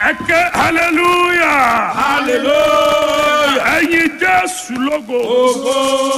ẹ ké hallelujah hallelujah. ẹyin jésù lógo Ògo.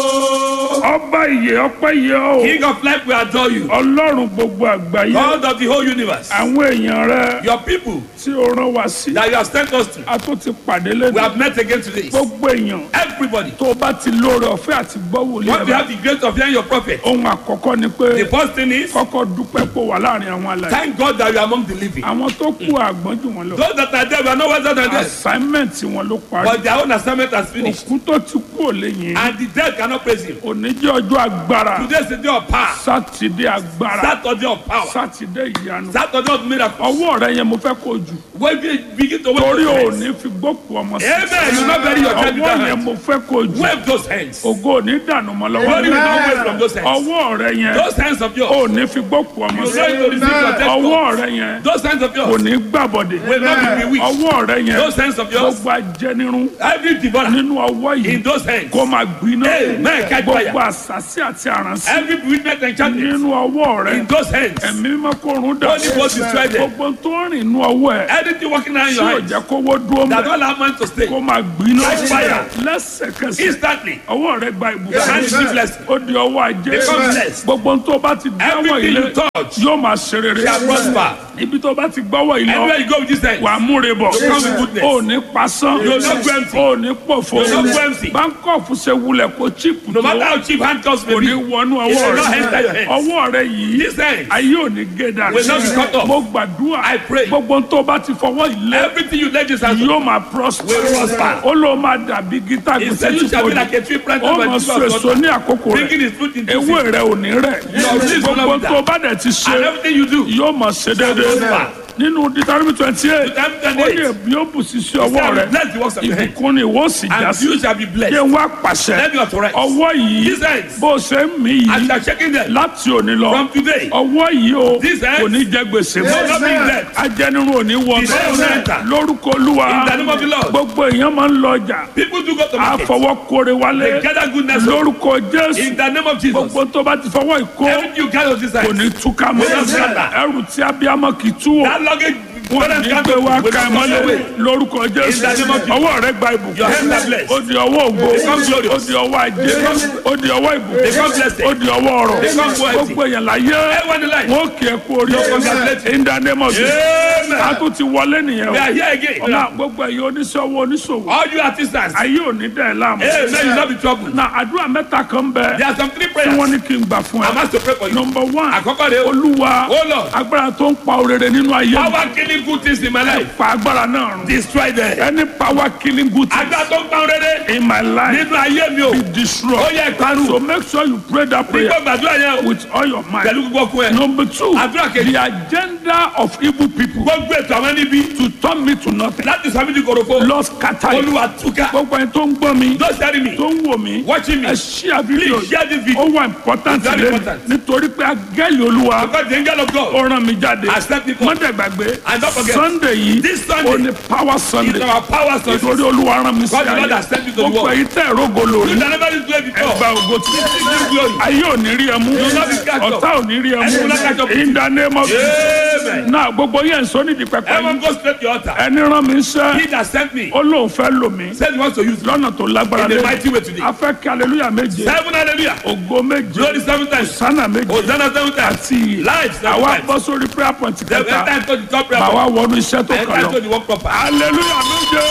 ọba ìyè ọpẹ́ yẹ o King of life, we adore you. ọlọ́run gbogbo àgbáyé God of the whole universe. àwọn èèyàn rẹ Your people tí o rán wa sí that you have sent us to. a tó ti pàdé We lẹ́nu have met again today. gbogbo èèyàn Everybody. tó o bá ti lóore ọ̀fẹ́ àti gbọ́ wòlíì Once you ẹ̀ have the grace of hearing your prophet, ohun àkọ́kọ́ ni pé the first thing is kọ́kọ́ dúpẹ́ pò wà láàrin àwọn alàyè thank God that you are among the living. àwọn tó kú àgbọ́n jù wọn lọ Those that are there, we are not wiser than them. assignment wọn ló parí But their own assignment has finished. òkú tó ti kú ò lè yìn And the dead cannot praise him. òní jẹ́ ọjọ́ agbára Today is the day of power. sátidé agbára Saturday of power. sátidé ìyanu Saturday of miracle. ọwọ́ rẹ yẹn mo fẹ́ kó jù When we begin to wave torí those ò hands. ní fi gbókù ọmọ sí Amen. You not bury your child with ọwọ́ that yẹn hand. mo fẹ́ kó jù Wave those hands. ògo ò ní dànù mọ́ Glory will lọ́wọ́ not wave from those hands. ọwọ́ rẹ yẹn Those hands of yours. ò ní fi gbókù ọmọ You sí going to receive your testimony. ọwọ́ rẹ yẹn Those hands of kò yours ní gbàbọ̀dẹ̀ will not be bewitched. ọwọ́ rẹ yẹn Those hands of yours. gbogbo ajẹnirun Every devourer nínú ọwọ́ in yìí those hands. kó máa gbiná Amen. Catch fire. gbogbo àṣàṣì àti àràǹsí Every bewitchment enchantment nínú ọwọ́ rẹ in those hands. ẹ̀mí mímọ́ kó run dà Holy Ghost destroy them. gbogbo tó rìn nínú ọwọ́ ẹ̀ Anything working around tí your ò hands jẹ́ kówó dúró that mọ́ don't allow man to stay. kó máa gbiná Catch fire. lẹ́sẹ̀kẹsẹ̀ Instantly. ọwọ́ rẹ gba Your hands ìbùkún be blessed. ó di ọwọ́ ajé Become blessed. gbogbo tó bá ti dáwọ́ Everything ilé you touch yóò máa ṣe rere shall prosper. ibi tó bá ti gbọ́wọ́ ilé Anywhere you go with this hand. wà á múre bọ̀ You come with goodness. ó ní pasán You will not go empty. ó ní pòfo You will not go empty. báńkọ̀fù ṣe wulẹ̀ kó chíìpù No tó matter how cheap handcuffs may kò ní be. wọnú It ọwọ́ will not enter your rẹ hands. ọwọ́ rẹ yìí This hand. ayé ò ní gé dànù Will not be cut off. mo gbàdúrà I pray. gbogbo tó bá ti fọwọ́ ilé Everything you lay this hand to. yóò máa prosper Will prosper. ó ló máa dàbí gítà He gbèsè said tí you shall kò be like ní a tree planted ó by mọ the so river of èso water. ní àkókò rẹ Bringing his fruit into ewé season. rẹ ò ní rẹ̀ Your leaves will gbogbo not tó wither. bá dẹ̀ ti And ṣe everything you do. yóò máa ṣe déédéé prosper. nínú Deuteronomy twenty eight Deuteronomy ó 28. ní èmi ó bù sí sí ọwọ́ shall rẹ bless the works of your hand. ìbùkún ni ìwọ sì já And sí you shall be kí blessed. n wá pàṣẹ Let me authorize. ọwọ́ yìí These hands. bó ṣe ń mí As yìí you are shaking them. láti òní lọ From today. ọwọ́ yìí o These hands. kò ní jẹ gbèsè will mọ́ not be dead. ajẹnirun ò ní wọ The devil will enter. lórúkọ olúwa In the name of the Lord. gbogbo èèyàn máa ń lọ ọjà People do go to market. àfọwọ́ kórè wálé They gather goodness. lórúkọ jésù In the name of Jesus. gbogbo tó bá ti fọwọ́ ìkó Everything you gather this kò hand. ní túká mọ́ Will not scatter. ẹrù tí abiyamọ kì í tú o That luggage. wọn parents ní can't gbé wá will ká ẹ not mọ́lẹ̀ away. lórúkọ jésù In the name of Jesus. ọwọ́ rẹ gba ìbùkún Your hands are blessed. ó di ọwọ́ ògo Become glorious. ó di ọwọ́ ajé ó di ọwọ́ ìbùkún Become blessed. ó di ọwọ́ ọrọ̀ Become wealthy. gbogbo èèyàn láyé Everyone in life. wọn kì í kú orí congratulate you. in the name of Jesus Amen. a tún ti wọlé nìyẹn We o are here again. ọ̀la gbogbo ẹ̀yin oníṣòwò oníṣòwò All you artisans. ayé ò ní dẹ̀ ẹ́ láàmú Amen. You not be troubled. na àdúrà mẹ́ta kan bẹ There are some three tí prayers. wọ́n ní kí n gbà fún I'm ẹ asked to pray for you. number one Àkọ́kọ́ rẹ̀ o. olúwa Oh Lord. agbára tó ń pa òrèrè nínú ayé mi Power killing good things in my life. pa agbára náà run Destroy them. any power killing good things Agbára tó ń pa rere. in my life Nínú ayé mi o. be Ó destroyed yẹ ìparun. so make sure you pray that prayer Nígbà gbàdúrà yẹn o. with all your mind Pẹ̀lú gbogbo ọkùn ẹ̀. number two Àdúrà kejì. the agenda of evil people Gbogbo ètò àwọn níbi. to turn me to nothing Láti sọ mí di korofo. lord scatter it Olúwa túká. gbogbo ẹni tó ń gbọ́ mi Don't tell me. tó ń wò mí Watching me. ẹ share video Please share this video. ó wà important Very lẹ́nu important. nítorí pé agẹ́lì olúwa Because the angel of God ó rán mi jáde has sent me forth. mọ́tẹ̀ gbàgbé And don't forget, sunday yìí this Sunday ó ní power is sunday our power source. nítorí olúwa rán mi sí God the Lord ayé has sent you to the gbogbo world. èyí tẹ̀ rógo You lórí shall never be slave before. ẹgbà ògo tí Give glory. ayé ò ní rí ẹ mú will not be catch up. ọ̀tá ò ní rí ẹ And you will not catch mú up. in the name of Amen. náà gbogbo yẹn sọ nídìí pẹpẹ Everyone yìí go straight to your altar. ẹni rán mi sẹ́ He that sent me ó lóun fẹ́ lò mí said he wants to use me lọ́nà tó lágbára in a lé mighty way today. a fẹ́ kí aleluya méje Seven hallelujah. ògo méje Glory seven times. sánà méje Hosanna seven times. àti Life seven àwa times. bọ́ sórí prayer point Seven kẹta times to the top prayer. bàwa wọnú iṣẹ́ tó kàn Enter lọ to the work proper. aleluya méje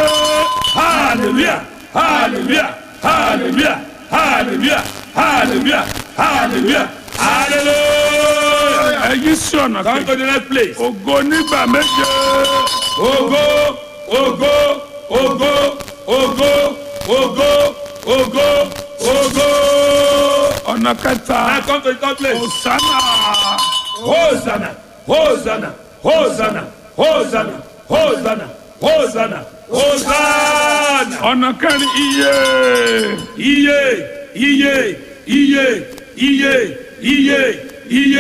Hallelujah. Hallelujah. Hallelujah. Hallelujah. Hallelujah. Hallelujah. Hallelujah. ẹ̀yí sí ọ̀nà Come kejì to the next place. ògo nígbà méje Ogo, ogo, ogo, ogo, ogo, ogo, ogo. ọ̀nà kẹta Now come to the third place. sánà Hosanna, Hosanna, Hosanna, Hosanna, Hosanna, Hosanna, Hosanna. ọ̀nà kẹrin iye Iye, iye, iye, iye, iye, iye,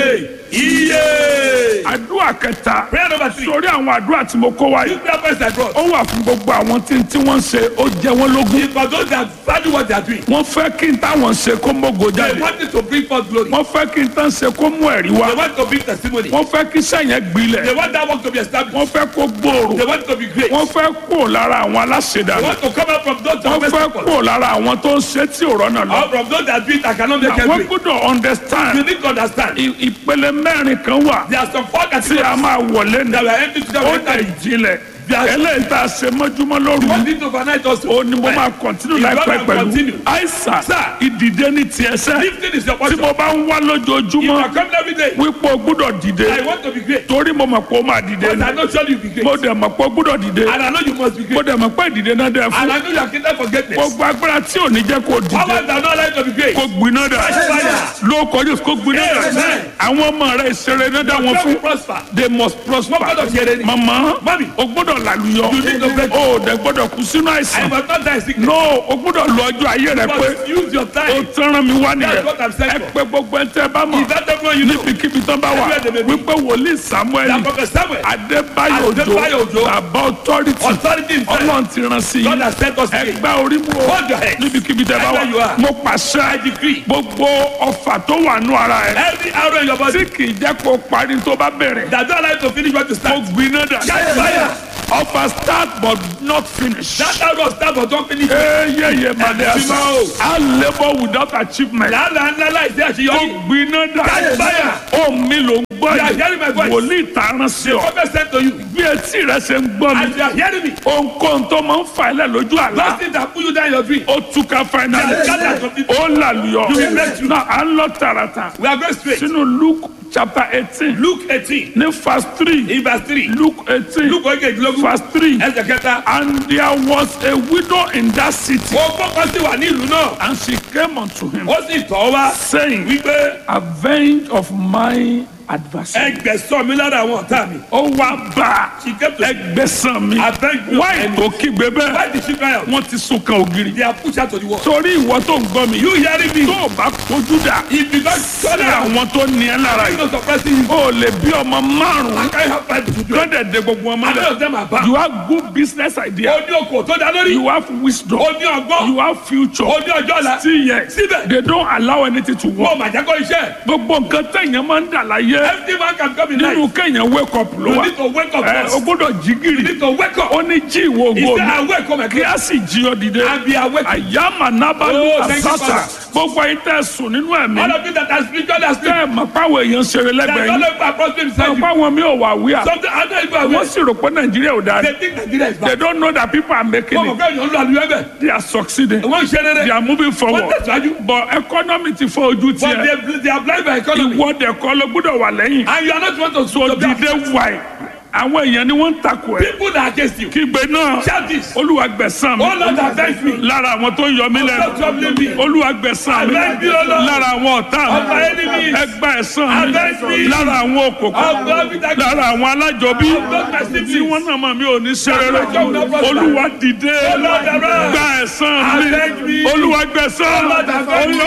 iye. àdúrà kẹta prayer number three. sórí àwọn àdúrà tí mo kó wáyé you prayer points I brought. ó wà fún gbogbo àwọn tí tí wọ́n ń ṣe ó jẹ wọ́n lógún It's for those that value what they are doing. wọ́n fẹ́ kí n táwọn ṣe kó mógo They jáde want it to bring forth glory. wọ́n fẹ́ kí n tán ṣe kó mú ẹ̀rí wá They want to bring testimony. wọ́n fẹ́ kí sẹ́yìn gbilẹ̀ They want that work to be established. wọ́n fẹ́ kó gbòòrò They want it to be great. wọ́n fẹ́ kó lára àwọn They aláṣẹdànù want to come out from those that wọ́n are fẹ́ people. kó lára àwọn tó ń ṣe tí ò rọ́nà lọ Or from those that do it, I cannot make wọ́n it. gbọ́dọ̀ You understand need to understand. i- ìpele mẹ́rin kan wà There are some four tí a categories máa wọlé ní that we are entering to ó the dẹ̀ jinlẹ̀ eléyìí tá a ṣe mọ́júmọ́ lóru What did overnight also? ó ní mo máa kọ̀ntínú If láìpẹ́ God will pẹ̀lú continue. àìsàn Sir. ìdìde ní tiẹ̀ sẹ́ Lifting is your tí portion. mo bá ń wá If you lójoojúmọ́ are coming every day, wípé o gbúdọ̀ dìde I want to be great. torí mo mọ̀ pé o máa dìde But ni I know surely you'll be great. mo dẹ̀ mọ̀ pé o gbúdọ̀ dìde And I know you must be mo great. dẹ̀ mọ̀ pé ìdìde náà dẹ̀ And fún I know you are kingdom for greatness. gbogbo agbára tí ò ní jẹ́ kó dìde Powers that are not allowed to be great. kó gbiná dà Fire. ló kọjú kó gbiná dà Amen. àwọn ọmọ rẹ̀ ìṣeré náà dá wọn Don't fún prosper. they must prosper Wọ́n gbọ́dọ̀ ṣe rere. mama Mami. o gbọ́dọ̀ làlùyọ You need to break. o dẹ̀ gbọ́dọ̀ kú sínú I àìsàn must not die sickness. no o gbọ́dọ̀ lọ ọjọ́ ayé rẹ You pé must use your o time. tẹ́ràn mi wá nìyẹn That's what I'm saying ẹ for. pé gbogbo ẹ tẹ́ bá mọ̀ Is that everyone you know? níbikíbi tán bá wà Everywhere they may be. wípé wòlíì samuel That prophet Samuel. adébáyò Adébáyò òjò Òjó. bàbá authority Authority in faith. ọlọ́run ti rán sí God i has sent us today. ẹgbẹ́ orí mu o Hold your head. níbikíbi tẹ́ bá Everywhere you wà are. mo pàṣẹ I decree. gbogbo ọfà tó wà nù ara ẹ Every arrow in your body tí kì í jẹ́ kó parí tó bá bẹ̀rẹ̀ that don't allow you to finish what you mo start. gbiná dà Catch fire. ọfà start but not finish. That arrow start but don't finish. eyeye madasa Ẹ̀mí máa o. a labour without achievement. Làálàá ńlá láìsí ó àṣeyọrí. gbiná dà Catch fire. ó mi ló ń gbọ́ You are hearing my yìí voice. wòlíì tààràn sí ọ Prophet sent to you. bí etí rẹ ṣe ń gbọ́ As mi you are hearing me. ohunkóhun tó máa ń fa ilẹ̀ lójú àlá Those things that put you down in your dream. ó túká fainali They are scattered completely. ó làlùyọ You will make you. náà à ń lọ tààràtà We are going straight. sínú luke chapter eighteen Luke eighteen ní verse three in verse three. luke eighteen Luke ogejilogun verse three ẹsẹ̀ kẹta. and there was a widow in that city Ó gbọ́kọ́ sí wà ní ìlú náà. and she came unto him Ó sì tọ́ wá saying wípé avenge of my adversary. ẹgbẹ̀sán mi lára àwọn ọ̀tá mi. ó wá bá She came to ẹgbẹ́sàn mi Avenge me of wáì enemy. tó kígbe bẹ́ẹ̀ Why did she cry out? wọ́n ti sún kan ògiri. They are pushed out to the wall. torí ìwọ tó ń gbọ́ mi You hearing me? tó o bá kojú dà If you don't shut sí down, àwọn tó ní ẹ lára you yìí know suppressing you. o lè bí ọmọ I márùn-ún can't help but to do it. lọ́dẹ̀ de gbogbo ọmọ None rẹ̀ of them are bad. you have good business idea Ó ní okò tó dá lórí. you have wisdom Ó ní ọgbọ́n. you have future Ó ní ọjọ́ ọ̀la. still yet Síbẹ̀. they don't allow anything to work Wọ́n mà jẹ́ kó iṣẹ́. gbogbo nǹkan tẹ̀yìn máa ń dà láyé Every man can come in life. nínú kéèyàn wake up ló You wà need to wake up ẹ o first. gbọ́dọ̀ jí You gìrì need to wake up. ó ní jí ìwọ He ògo said, mi I wake up kí again. a sì jí ọ dìde And be awake. àyàmà nábàlú Oh, thank you, àsásà Father. gbogbo ayé tẹ sùn nínú ẹ̀mí All of you that are spiritually asleep. tẹ ẹ mọ̀ páwọn èèyàn ṣeré That lẹ́gbẹ̀ẹ́ all yín of you are prostrate beside mọ̀ you. páwọn mi ò wà wíà Something I don't even wọ́n aware. sì rò pé nàìjíríà ò dáa They think Nigeria is they bad. don't know that people are making Wọ́n mọ̀ it pé èèyàn ń lo àlùyọ ẹ̀bẹ̀. they are succeeding Wọ́n ń ṣe they rere. are moving Wọ́n forward tẹ̀síwájú. but economy ti fọ́ ojú But tiẹ̀ they they are blind by economy. ìwọ dẹ̀ kọ́ ló gbọ́dọ̀ wà lẹ́yìn And you are not want to so to be dìde wáì àwọn èèyàn ni wọ́n ń takò ẹ̀ People that are against you. kígbe náà Shout this. olúwa gbẹ̀san mi Oh Lord, avenge me. lára àwọn tó ń yọ mí Stop lẹ́nu troubling me. olúwa gbẹ̀san mi Avenge me, O Lord. lára àwọn ọ̀tá Of my mi enemies. ẹgbà ẹ̀san Avenge mi me. lára àwọn Of òkòkò God with that. lára àwọn alájọbí Of God my tí siblings. wọ́n náà mọ̀ mí ò ní sẹ́rẹ̀ That's my job, no problem. olúwa dìde Oh Lord, arise. gba ẹ̀san Avenge mi me. olúwa gbẹ̀san Oh Lord, avenge me.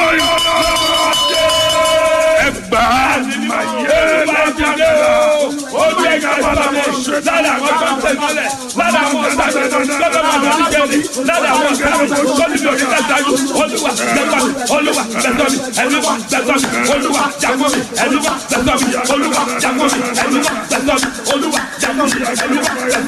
olóyè ẹgbà ayé lájà Olú ẹ̀ka ìsọ̀rọ̀ lára àwọn tó ń tẹ̀sílẹ̀ lára àwọn ọ̀sán lọ́dọ̀ máa lọ sí jẹ́rìí lára àwọn ọ̀sán tó ní bí òṣìṣẹ́ ṣáájú olúwa gbẹ̀tọ̀ mi olúwa gbẹ̀tọ̀ mi ẹ̀lúwa gbẹ̀tọ̀ mi olúwa jàgbọ́ mi ẹ̀lúwa gbẹ̀tọ̀ mi olúwa jàgbọ́ mi ẹ̀lúwa gbẹ̀tọ̀ mi olúwa jàgbọ́ mi ẹ̀lúwa gbẹ̀tọ̀ mi.